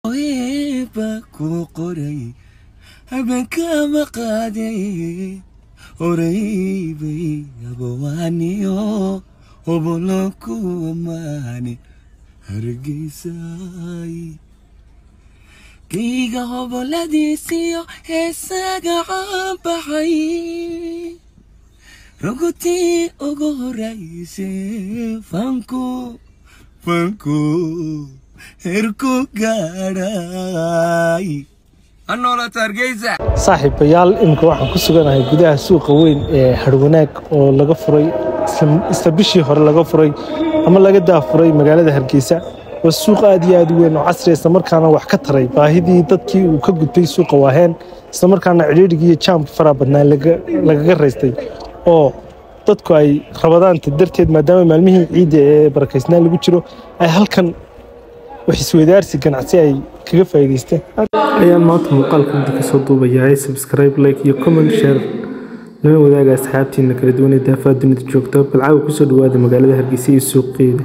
Oeba ku qoray habeenkama qaaday horeybay abawaaniyo hobolo ku amaani hargeysay kayga hoboladiisiyo heesaga caanbaxay rogotii ugu horaysay fanku fanku herku gaadhay anoolata hargeysa saaxiibayaal iminka waxaan ku suganahay gudaha suuqa weyn ee harwanaag oo laga furay isla- isla bishii hore laga furay ama laga daafuray magaalada hargeysa waa suuq aad iyo aad u weyn oo casri ah, isla markaana wax ka taray baahidii dadkii uu ka gudbay suuqa waaheen isla markaana cidhiidhigii iyo jaamka faraha badnaa laga- lagaga raystay oo dadku ay rabadaanta darteed maadaama maalmihii ciidda ee barakaysnaa lagu jiro ay halkan wax isweydaarsi ganacsi ay kaga faa'iidaysteen ayaan maanta muuqaalka inta kasoo duubayaa subscribe like iyo comment share lana wadaaga asxaabtiina kala duwan ee daafaha dunida joogta balcaawa kusoo dhawaada magaalada hargeysa iyo suuqeeda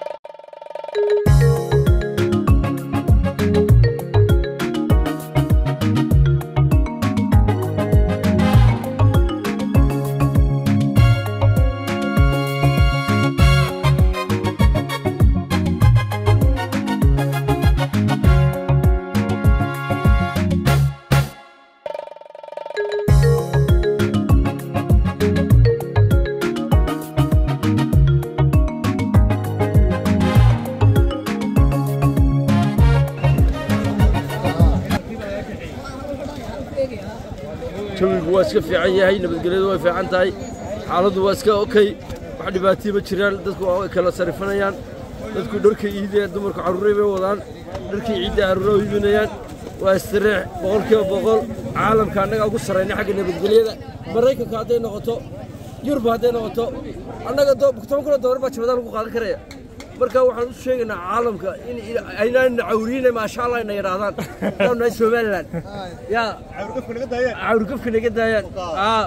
jawigu waa iska fiican yahay nabadgelyadu way fiican tahay xaaladdu waa iska okey wax dhibaatii ma jiraan dadku waa kala sarifanayaan dadku dharka iidee dumarku carruuray bay wadaan dharkii ciidda carruura u iibinayaan waa istireex boqolkiiba boqol caalamka annaga ugu sarrayna xagga nabadgelyada maraykanka hadday noqoto yurub hadday noqoto annaga do- toban kun oo dollar baa jabadaan lagu qaadan karaya marka waxaan u sheegaynaa caalamka in aynaan cawriina maasha allah ina yidhaahdaan haddaanu nahay somalilan yaa cawrigafka naga daayaan aa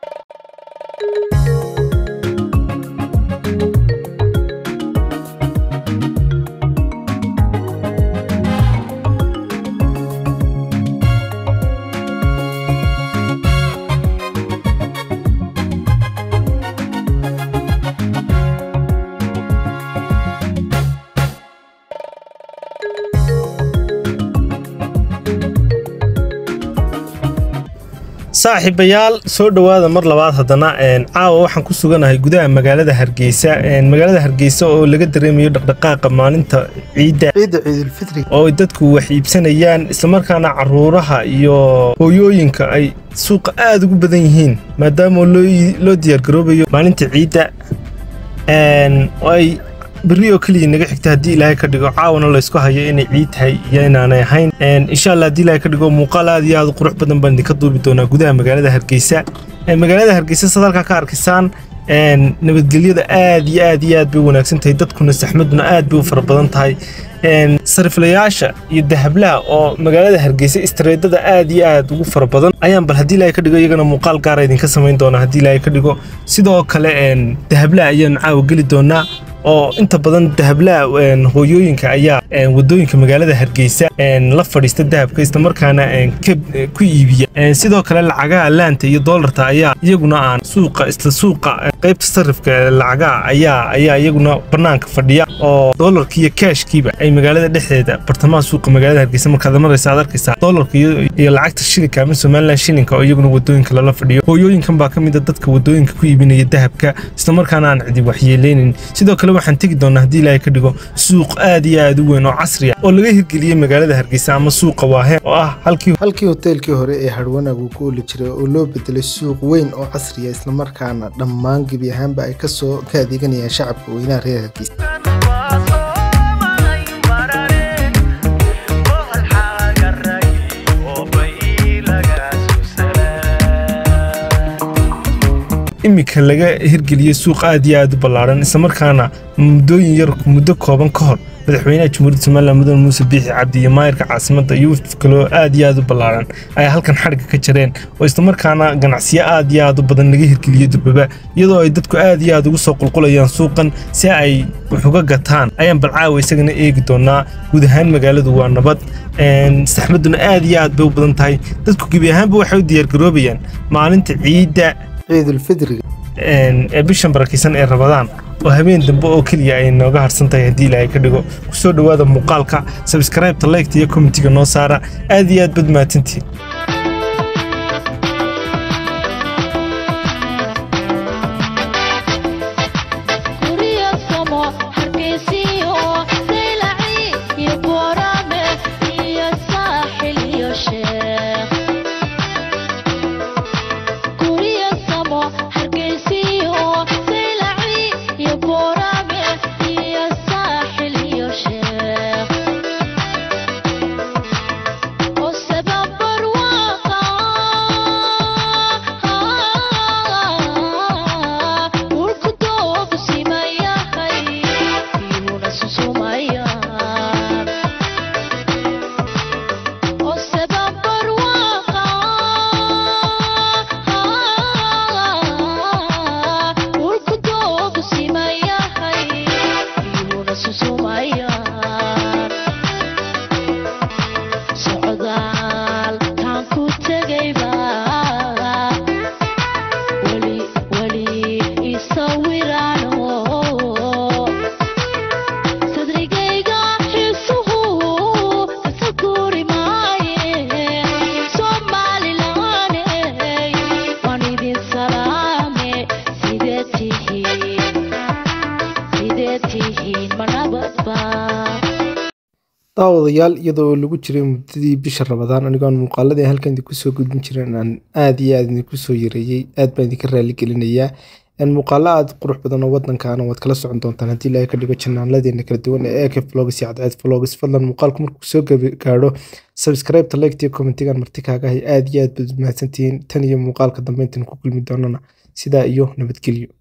saaxiibayaal soo dhowaada mar labaad haddana een, caawa waxaan ku suganahay gudaha magaalada hargeysa een, magaalada hargeysa oo laga dareemayo dhaqdhaqaaqa maalinta ciidda ciidda ciidulfitri oo ay dadku wax iibsanayaan islamarkaana caruuraha iyo hooyooyinka ay suuqa aad ugu badan yihiin maadaama loo loo diyaargaroobayo maalinta ciidda een, oo ay berri oo keliya naga xigta haddii ilaahay ka dhigo caawana laysku hayo inay ciid tahay iyo inaanay ahayn Een, insha allah haddii ilaahay ka dhigo muuqaal aad iyo aad u qurux badan baan idinka duubi doonaa gudaha magaalada hargeysa Een, magaalada hargeysa sad halkaa ka arkaysaan een, nabadgelyada aad iyo aad iyo aad bay u wanaagsan tahay dadkuna saxmaduna aad bay u fara badan tahay Een, sariflayaasha iyo dahablaha oo magaalada hargeysa istreedada aad iyo aad ugu fara badan ayaan bal haddii ilaahay ka dhigo iyagana muuqaal gaara idinka samayn doonaa haddii ilaahay ka dhigo sidoo kale een, dahablaha ayaan caawa geli doonaa oo inta badan dahablaha een, hooyooyinka ayaa een, wadooyinka magaalada hargeysa een, la fadhiista dahabka islamarkaana een, ka ku iibiya Een, sidoo kale lacagaha laanta iyo doolarta ayaa iyaguna aan suuqa isla suuqa een, qaybta sarifka ee lacagaha ayaa ayaa iyaguna banaanka fadhiya oo doolarka iyo kaashkiiba ay magaalada dhexdeeda bartamaha suuqa magaalada hargeysa markaad maraysa aad arkaysaa doolarka iyo, iyo lacagta shilinka ama somalilan shilinka oo iyaguna wadooyinka lala fadhiyo hooyooyinkan baa ka mid a dadka wadooyinka ku iibinaya dahabka islamarkaana aan cidi waxyeeleynin sidoo kale waxaan tegi doonaa haddii ilaahay ka dhigo suuq aad iyo aad u weyn oo casri ah oo laga hirgeliyey magaalada hargeysa ama suuqa waaheen oo ah halkii halkii hoteelkii hore ee harwanaag uu ku oli jiray oo loo bedelay suuq weyn oo casri ah islamarkaana dhammaan gebi ahaanba ay kasoo ka adeeganayaan shacabka weynaha reer hargeysa iminka laga hirgeliyey suuq aad iyo aad u ballaaran islamarkaana muddooyin yar muddo kooban ka hor madaxweynaha jamhuuriyadda somalilan mudane muuse biixi cabdi iyo maayirka caasimadda iyo wafd kaloo aad iyo aad u ballaaran ayaa halkan xadhigga ka jareen oo islamarkaana ganacsiyo aad iyo aad u badan laga hirgeliyey durbaba iyadoo ay dadku aad iyo aad ugu soo qulqulayaan suuqan si ay wax uga gataan ayaan balcaawa isagana eegi doonaa guud ahaan magaaladu waa nabad saxmaduna aad iyo aad bay u badan tahay dadku gebi ahaanba waxay u diyaargaroobayaan maalinta ciidda ciidulfidriga ee bishan barakaysan ee rabadaan oo habeen dambe oo keliya ay nooga harsan tahay haddii ilaahay ka dhigo ku soo dhowaada muuqaalka sabskraibta laygta iyo komitiga noo saara aad iyo aad bad mahadsantihiin daawadayaal iyadoo lagu jiray muddadii bisha rabadaan anigoon muuqaaladii halkan idinku soo gudbin jiren aan aad iyo aad idinku soo yareeyey aad baan idinka raali gelinayaa muuqaalo aad qurux badan oo wadankaana waad kala socon doontaan haddii ilaahay ka dhigo janaaladeena kala duwan ee ek vlogs iyo cadceed vlogs fadlan muuqaalku markuu soo gaadho subscribe-ta like iyo commentigan marti kaagahay aad iyo aad baad mahadsantihiin tan iyo muuqaalka dambe intaan ku kulmi doonana sidaa iyo nabadgelyo